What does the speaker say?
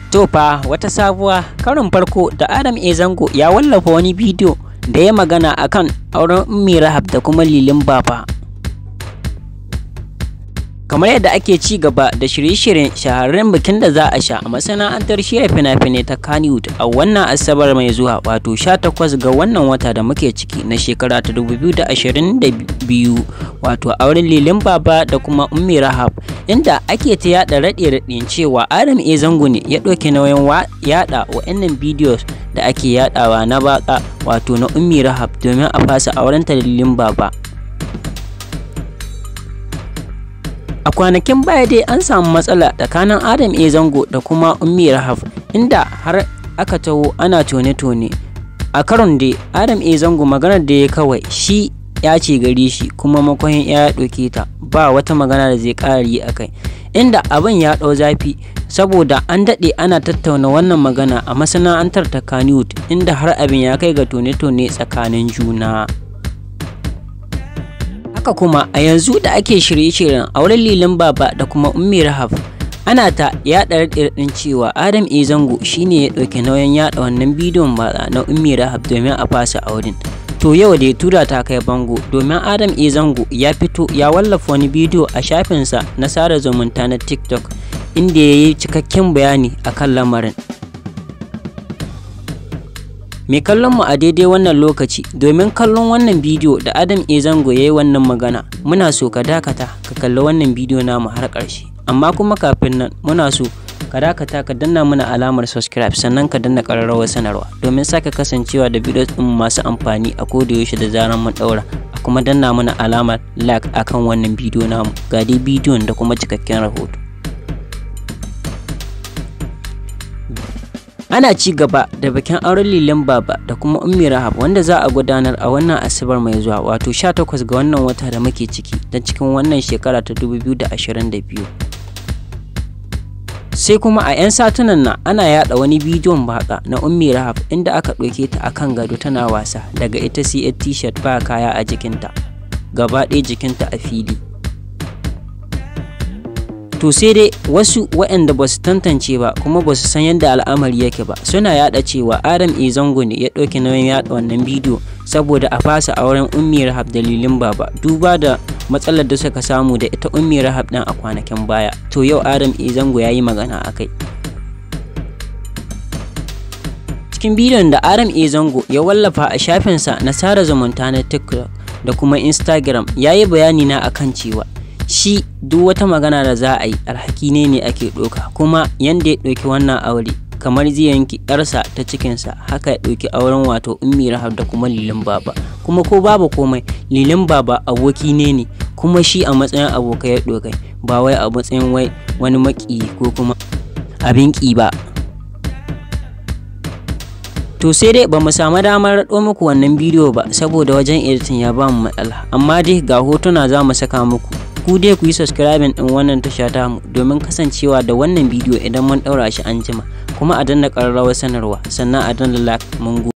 To fa wata sabuwa karin farko da Adam A Zango ya wallafa wani bidiyo da ya magana akan auren Ummi Rahab da kuma Lilin Baba. Kamar yadda ake ci gaba da shirye-shiryen shahararren bikin da za a sha a masana'antar shirya fina-finai ta Kannywood a wannan Asabar mai zuwa wato 18 ga wannan wata da muke ciki na shekara ta 2022 wato auren Lilin Baba da kuma Ummi Rahab inda ake ta yada raɗe-raɗin cewa Adam A Zango ne ya ɗauki nauyin yada wa'annan bidiyos da ake yadawa na baka wato na Ummi Rahab domin a fasa auren ta Lilin Baba. A kwanakin baya dai an samu matsala tsakanin Adam A Zango da kuma Ummi Rahab inda har aka taho ana tone-tone. A karon dai Adam A Zango maganar da ya kawai shi ya ce gari shi kuma makon ya ɗauke ta ba wata magana da zai ƙara yi a kai inda abin ya ɗau zafi saboda an daɗe ana tattauna wannan magana a masana'antar ta Kannywood inda har abin ya kai ga tone-tone tsakanin juna. haka kuma a yanzu da ake shirye-shiryen auren lilin baba da kuma ummi rahab ana ta yaɗa raɗin cewa adam e zango shine ya ɗauki nauyin yaɗa wannan bidiyon batsa na ummi rahab domin a fasa auren to yau da ya tura ta kai bango domin adam e zango ya fito ya wallafa wani bidiyo a shafinsa na sada zumunta na tiktok inda ya yi cikakken bayani akan lamarin mai kallon mu a daidai wannan lokaci domin kallon wannan bidiyo da adam e zango ya yi wannan magana muna so ka dakata ka kalli wannan bidiyo namu har ƙarshe amma kuma kafin nan muna so ka dakata ka danna mana alamar subscribe sannan ka danna ƙararrawar sanarwa domin sake kasancewa da bidiyo ɗin masu amfani a yaushe da zaran mun ɗaura a kuma danna mana alamar like akan wannan bidiyo namu ga dai bidiyon da kuma cikakken rahoto ana ci gaba da bikin auren lilin baba da kuma ummi rahab wanda za a gudanar a wannan asabar mai zuwa wato 18 ga wannan wata da muke ciki don cikin wannan shekara ta 2022 sai kuma a 'yan satunan nan ana yada wani bidiyon baka na ummi rahab inda aka ɗauke ta akan gado tana wasa daga ita sai t-shirt ba kaya a jikinta gaba ɗaya jikinta a fili to sai dai wasu waɗanda ba su tantance ba kuma ba su san yadda al'amari yake ba suna yada cewa adam e zango ne ya ɗauki nauyin yada wannan bidiyo saboda a fasa auren ummi rahab dalilin baba duba da matsalar da suka samu da ita ummi rahab ɗin a kwanakin baya to yau adam e zango ya yi magana a kai cikin bidiyon da adam e zango ya wallafa a shafinsa na sada zumunta na tiktok da kuma instagram ya yi bayani na akan cewa shi duk wata magana da za a yi alhaki ne ne ake ɗauka kuma yanda ya ɗauki wannan aure kamar zai yanki yarsa ta cikinsa haka ya ɗauki auren wato ummi rahab da kuma lilin baba kuma ko babu komai lilin baba aboki ne ne kuma shi a matsayin abokai ya ɗaukai ba wai a matsayin wai wani maki ko kuma abin ƙi ba to sai dai ba mu samu damar raɗo muku wannan bidiyo ba saboda wajen editing ya ba mu matsala amma dai ga hotuna za mu saka muku ku dai ku yi subscribing din wannan tasha tamu domin kasancewa da wannan bidiyo idan mun ɗaura shi an jima kuma a danna ƙararrawar sanarwa sannan a danna like mun